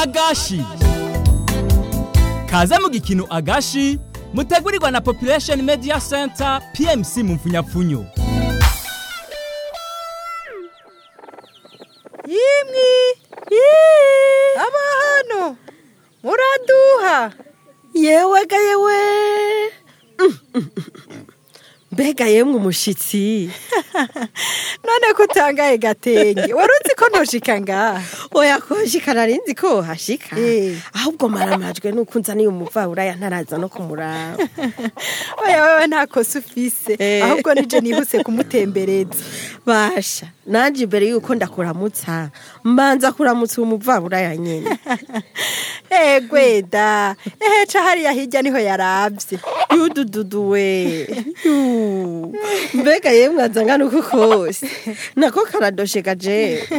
agashi kaze mu gikino agashi mutegurirwa na population media center pmc mu mfunyapfunyo yimwi aba hano muraduha yewe ga yewe mbega yemwe umushitsi none ko utangaye gatenge wari uzi ko ntoshika ngaha oya koshika narinzi ko hashika Eh. ahubwo maramajwe nuko nzaniye umuvabura ntaraza no kumuraba oya wewe nta kosa ufise Eh. ahubwo nije nihuse kumutembereza basha nanje imbere yuko ndakuramutsa mbanza kuramutsa uwo muvabura ya nyene egweda eheca hariya hirya niho yaravye yudududu we Yu. mbega yemwe azangana uko kose nako karadosheka jewe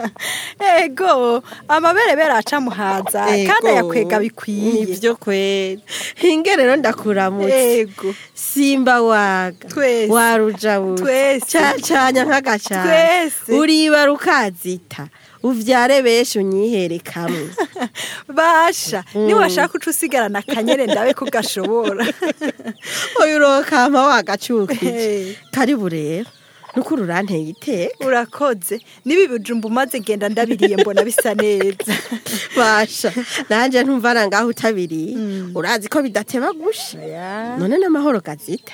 ego amaberebere aca muhaza kandi ayakwega bikwiye nivyo kweli hinge rero ndakuramutse ego simba waga Twese. warujabutse Twese. cacanya nk'agacana Twese. uribara ukazita uvyare benshi unyihere kamwe basha niwashaka uca usigarana akanyere ndabe ko gashobora oya urokama wagacukije Eh. karibu rero nukuri uranteye iteka urakoze nibi bijumba umaze genda ndabiriye mbona bisa neza basha nanje ntumvana ngaho utabiriye urazi ko bidateba gusha none n'amahoro gazita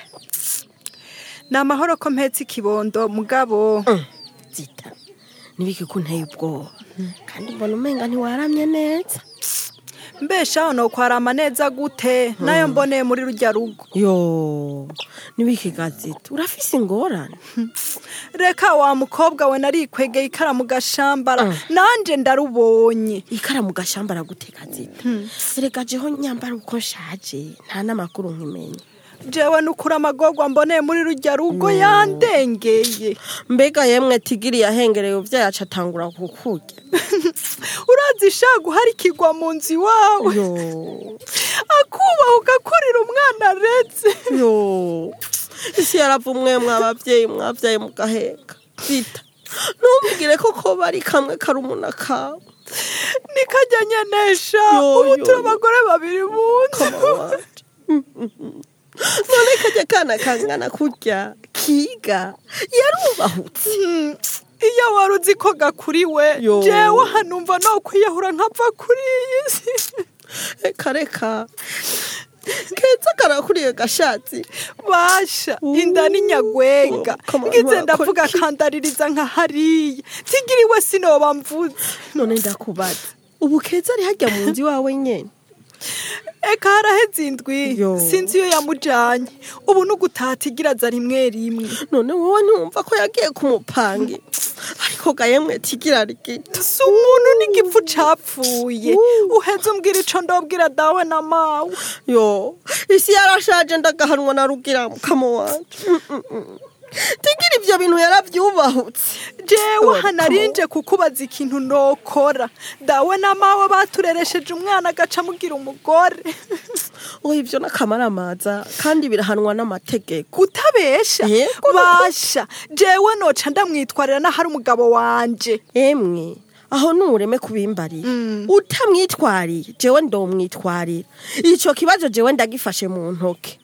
ni amahoro ko mpetse ikibondo mugabo zita nibiki kunteye ubwoba kandi mbona umenga ntiwaramye neza mbeshaho nokwarama neza gute nayo mboneye muri rujya rugo yo nibiki gazita urafise ingorane reka wa mukobwa we narikwegeye ikaramu gashambara nanje ndarubonye ikara mu gashamba araguteka zita erega jeho nyambara uko nshaje nta n'amakuru nkimenya jewe nukuri amagorwa mboneye muri rujya rugo yandengeye mbega yemwe tigiri yahengereye uvyaye aca atangura kukurya urazi sha guharikirwa mu nzu iwawe yo akubaha ugakurira umwana aretse yo isi yaravumwe mwabavyeyi mwavyaye mugaheka zita ntumbwire ko ko bari kamwe karumuna kawe nikajya nyenesha Yo, ubu yo, turi yo. abagore babiri mu nzu kama wanje none kajya kana kangana kurya kiga yarubahutse Hmm, iyo wari uzi ko gakuriwe Yo. jewe hanumva no kwiyahura nkapfa kuri iyi si reka reka keza karakuriye gashatsi basha inda ni nyagwenga Oh, come on, ngize wakora ndavuga iki? kandaririza nka hariya tigiriwe sinoba mvuze none ndakubaza ubu keza ari hajya mu nzu iwawe nyene eka haraheze indwi Yo. sinzi iyo yamujanye ubu n'ugutatigira rimwe rimwe none wowe ntiwumva ko yagiye ku mupangi ariko gayemwe tigira rigita si umuntu n'igipfu capfuye uheze umbwira ico ndobwira dawe na mawe yo isi yarashaje ndagahanwa na rugira mukamo wanje Mm, mm, mm. tigira ivyo bintu yaravyubahutse jewe Oh, hanarinje kukubaza ikintu nokora dawe na mawe batureresheje umwana agaca amugira umugore oya ivyo n'akamaramaza kandi birahanwa n'amategeko kutabesha Yego, basha jewe noca ndamwitwarira n'ahari umugabo wanje emwe aho nureme kubimbarira utamwitwariye jewe ndomwitwarira ico kibazo jewe ndagifashe mu ntoke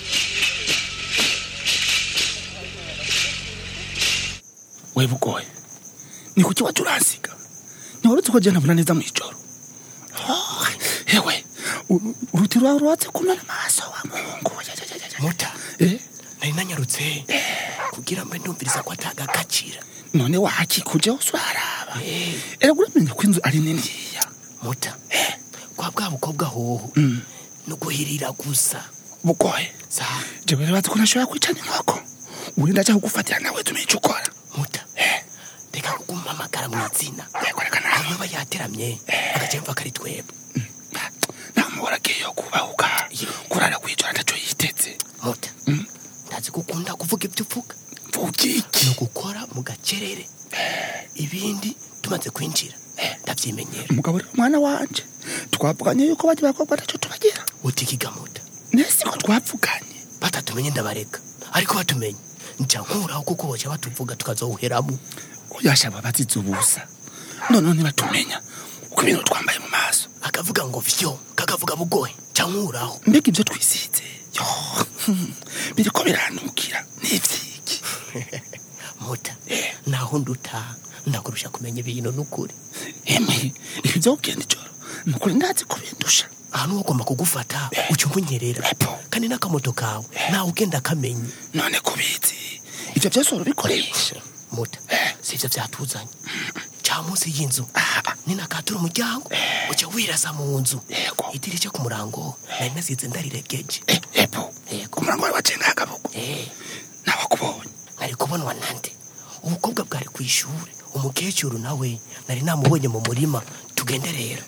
we bugoye ni kuki waje uransiga ntiwarutse ko jena mbona neza mw'ijoro Oh, hewe u- uruti rwawe ruratse kumena amaso wa muhungu muta Eh, nari nanyarutse kugira mbe ndumviriza ko atagakacira none wakikuje hose uraraba erega uramenya ko inzu ari niniya muta kwa bwa bukobwa hoho Mm. no guhirira gusa bugoye sa jewe rero bazi ko nashobora kwicana inkoko uri ndaja kugufatira nawe tumenye ico ukora muta Eh, reka kugumpamagara mu izina yego reka nawe hanyuma yateramye agaca yumva kari twebwe namubora agiye kubahuka kurara kwijoro ataco yiteze muta ndazi ko ukunda kuvuga ibyo uvuga mvugiki ni ugukora mu gacerere ibindi tumaze kwinjira ndavyimenyera umugabo rero mwana wanje twavuganye yuko bajya bakobwa ataco tubagira utikiga muta nese ko twavuganye batatumenye ndabareka ariko batumenye nca nkuraho kuko boca batuvuga tukazowuheramo uyashaba bazize ubusa noneho ntibatumenya uko ibintu twambaye mu maso akavuga ngo vyo kakavuga bugoye cankuraho mbega ibyo twisize yo biriko biranukira n'ivyiki muta naho nduta ndakurusha kumenya ibintu n'ukuri emwe ibi byo kugenda ijoro nukuri ndazi kubindusha ahantu ugomba kugufata uca umunyerera Epo. kandi n'akamoto kawe nawe ugenda akamenye none kubizi ivyo vyose urabikoresha muta si ivyo vyatuzanye ca munsi y'inzu Ah. ninakatura umuryango uca wirasa mu nzu Yego. idirishya ku murango nari nasize ndariregeje Eh, epo Yego. umurango wawe wacenga akaboko Eh, nawakubonye nari kubonwa nande ubukobwa bwari ku ishuri umukecuru nawe nari namubonye mu murima tugende rero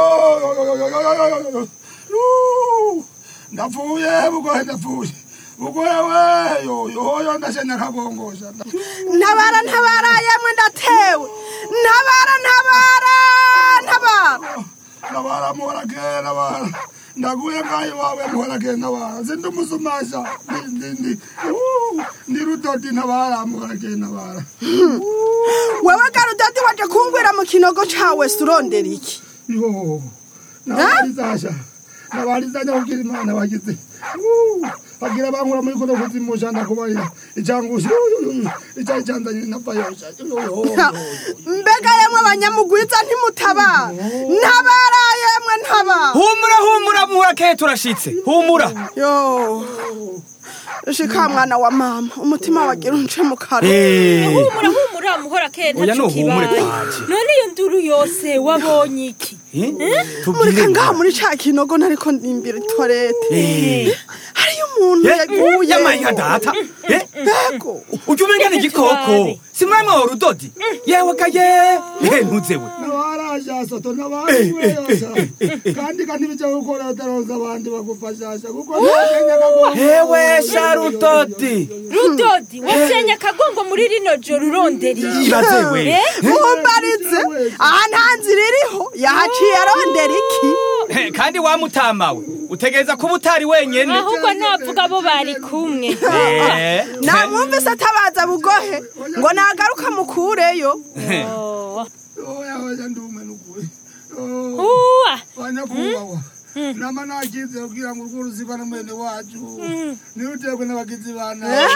ndapfuye bugoye ndapfuye bugoye weyo yoyo ndashenya akagongosha ntabara ntabara yemwe ndatewe ntabara ntabara ntabara nabara muhorake nabara ndaguye ngayo wawe muhorake nabara sindi umusumasha Ndi- ndi- ndi Uh, ndi rudodi nabara muhorake nabara wewe garudadi waje kungwira mu kinogo cawe surondera iki yo nabarizasha nabarizanya kugira imana bagize Uh, bagira bankura muri kuno kuzimusha ndakubarira icangusha icayi canzanye napfayosha mbega yemwe abanyamugwiza ntimutabara ntabara yemwe ntabara humura humura muhurake turashitse humura yo shika mwana wa mama umutima wagira unce mu kanwa Eh, humura humura muhora kera Oya, ntaco nuhumure kibaye kwaje. none iyo nduru yose wabonye iki eh, mureka tubwire ngaha muri ca kinogo nariko ndimbira itwarete Eh, hariyo umuntu eh, yaguye yamaye data Eh, mbego ujya umenya ni igikoko si mwamwe wa rudodi yewe kaye Eh, ntuzewe nabarasha soto nabakweyosha kandi kandi bijya gukora utaronza abandi bagufashasha kuko ntakenya kagomba hewe sha rudodi rudodi wasenye akagongo muri rino joro urondera iki ibazewe Eh? mumbarize aha nta nzira iriho yahaciye arondera iki Eh, kandi wamutamawe utegereza kuba utari wenyene ahubwo navuga abo bari kumwe Eh, namwumvise atabaza bugohe ngo nagaruka mukureyo Oh. oya oya ndume nukuri uwa banyakubahwa nama nakize kugira ngo urwo ruziba na mwene wacu nirutekwe n'abagizi ba nabi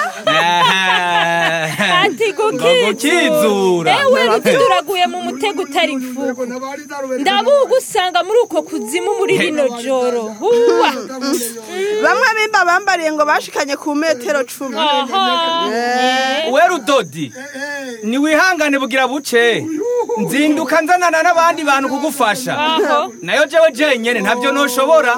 ati ngo gukizura gukizura ewe rudodi uraguye mu mutego utari mfuko ndabuga usanga muri uko kuzimu muri rino joro uwa bamwe bimba bambariye ngo bashikanye ku metero cumi aha we rudodi niwihangane bugira buce nzinduka nzanana n'abandi bantu kugufasha aho nayo jewe jenyene ntabyo noshobora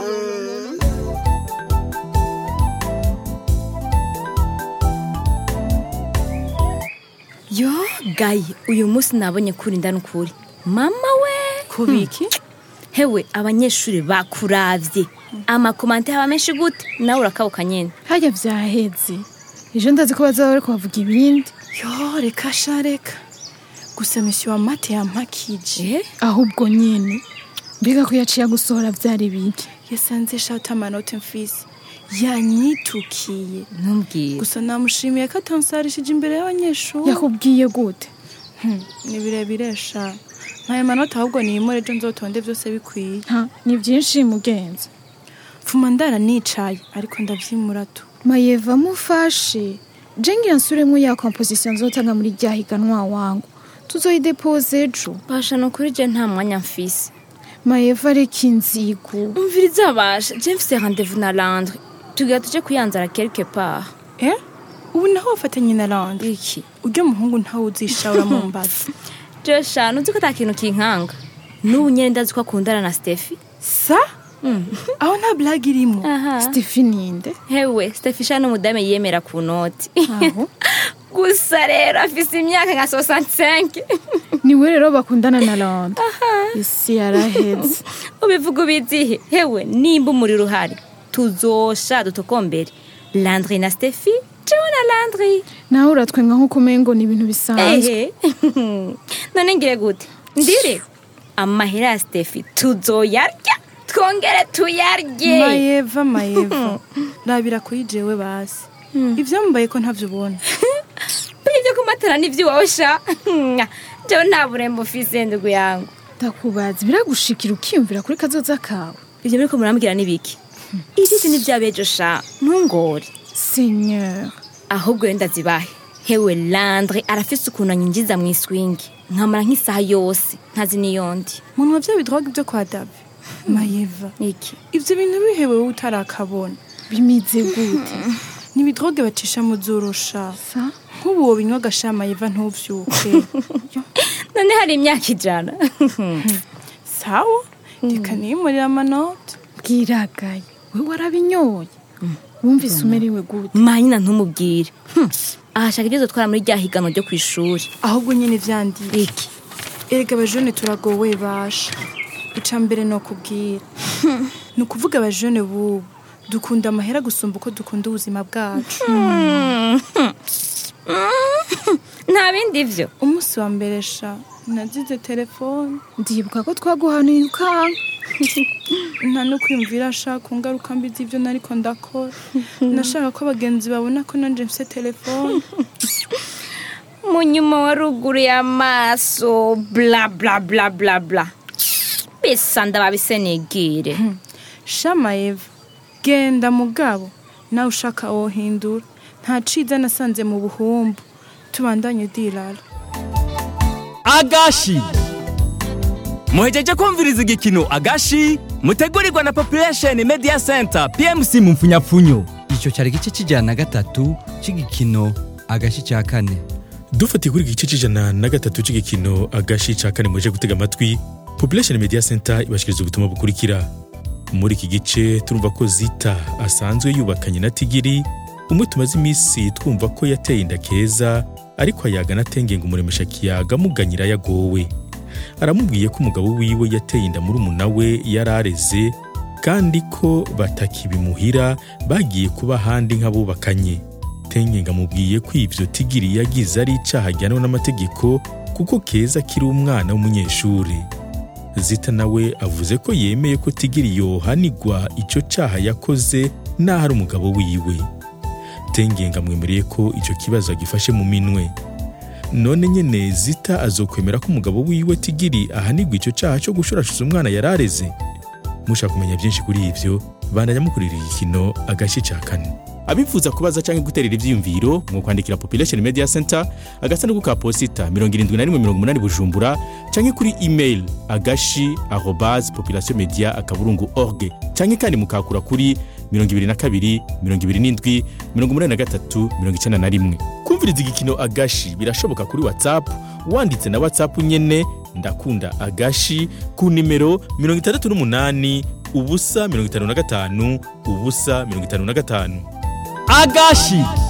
yo gayi uyu munsi nabonye kuri ndani ukuri mama we kubiki hewe abanyeshuri bakuravye amakomante haba menshi gute nawe urakabuka nyene harya vyaheze ejo ndazi ko bazaba bariko bavuga ibindi yo reka sha reka gusa misi wa mate yampakije eh ahubwo nyene mbega ko yaciye gusohora vyari biki yasanze shata amanote mfise yanyitukiye ntumbwire gusa namushimiye ko atansarishije imbere y'abanyeshuri yakubwiye gute Hmm, ni birebire sha ntayo manota ahubwo niyimure ejo nzotonde byose bikwiye ha ni vyinshi mugenzi pfuma ndara nicaye ariko ndavyimura tu mayeva mufashe je ngira nsubiremwo ya composition nzotanga muri rya higanwa wangu tuzoyidepoze ejo basha ni ukuri je nta mwanya mfise mayeva reka inzigo umviriza basha je mfise rendez-vous na landre tugira tuje kuyanzara quelque part eh ubu naho wafatanye na randi iki uryo muhungu ntawe uzishawura mu mbazi je sha nuzi ko ata kintu kinkanga n'ubu nyene ndazi ko akundana na stefi sa aho nta blague irimo aha stefani inde hewe stefi sha n'umudame yiyemera ku noti aho gusa rero afise imyaka nka 65 niwe rero bakundana na landa isi yaraheze ubivuga ubizihe hewe nimba umuriro uhari tuzosha dutokombere landri na stefi jewe na landri nawe uratwenga nk'uko umengo ni ibintu bisanzwe ehe none ngire gute ndire amahera ya stefi tuzoyarya twongere tuyarye mayeva mayeva rabira kuri jewe basi ivyambaye ko ntavyo ubona buri ibyo kumatara n'ivy'iwawe sha jewe nta burembo ufise ndugu yangu ndakubaza biragushikira ukiyumvira kuri kazoza kawe ivyo muriko murambwira n'ibiki ivyisi ni vyabejo sha ntungore seigneur ahubwo wenda zibahe hewe landre arafise ukuntu anyinjiza mu iswingi nkamara nk'isaha yose ntazi niyondi muntu wavya bidroga ibyo kwa davi mayeva iki ivyo bintu bihewe wowe utarakabona bimize gute ni ibidroge bacisha mu zorosha sa nk'ubu wobinywa agasha mayeva ntuvyuke none hari imyaka ijana sawa reka niyimurira amanota bwiragaye we warabinyoye wumvise umerewe gute manyina ntumubwire Hmm. ahashaka ibyo dutwara muri rya higanwa ryo ku ishuri ahubwo nyine vyandiye iki erega abajone turagowe basha ica mbere ni ukubwira ni ukuvuga abajone bubu dukunda amahera gusumba uko dukunda ubuzima bwacu nta bindi vyo umunsi wa mbere sha nazize telefone ndibuka ko twaguhanuye ukanga nta no kwiyumvira sha ku ngaruka mbi z'ibyo nariko ndakora nashaka ko abagenzi babona ko nanje mfise telefone mu nyuma wa ruguru y'amaso bla bla bla bla bla bisa ndababise nigire shama eva genda mugabo nawe ushaka wohindura nta ciza nasanze mu buhumbu tubandanye dirara agashi muhejeje kumviriza igikino agashi mutegurirwa na population media center pmc mu mfunyapfunyo icyo cyari igice cy'ijana na gatatu cy'igikino agashi cya kane dufatiye kuri iki gice cy'ijana na gatatu cy'igikino agashi ca kane muje gutega amatwi population media center ibashikiriza ubutumwa bukurikira muri iki gice turumva ko zita asanzwe yubakanye na tigiri umwe tumaze iminsi twumva ko yateye inda keza ariko ayaga na tenge ngo umuremesha kiyaga amuganyira yagowe aramubwiye ko umugabo wiwe yateye inda muri umuna we yari areze kandi ko batakibimuhira bagiye kuba ahandi nk'abubakanye tenge ngo amubwiye ko ivyo tigiri yagize ari icaha ajyanwa n'amategeko kuko keza akiri umwana w'umunyeshuri zita nawe avuze ko yemeye ko tigiri yohanigwa ico caha yakoze n'aho ari umugabo wiwe tengenga amwemereye ko icyo kibazo agifashe mu minwe none nyene zita azokwemera ko umugabo wiwe tigiri ahanigwa icyo cyaha cyo gushurashuza umwana yari areze mushaka kumenya byinshi kuri ivyo bandanya mukurira igikino agace ca kane abifuza kubaza canke guterera ivyiyumviro mu kwandikira population media center agasanduku ka posita 7180 bujumbura canke kuri email agashi arobase population media akaburungu org canke kandi mukakura kuri 22 27 83 91 kumviriza igikino agashi birashoboka kuri whatsapp wanditse na whatsapp nyene ndakunda agashi ku nimero 68 ubusa 55 ubusa 55 agashi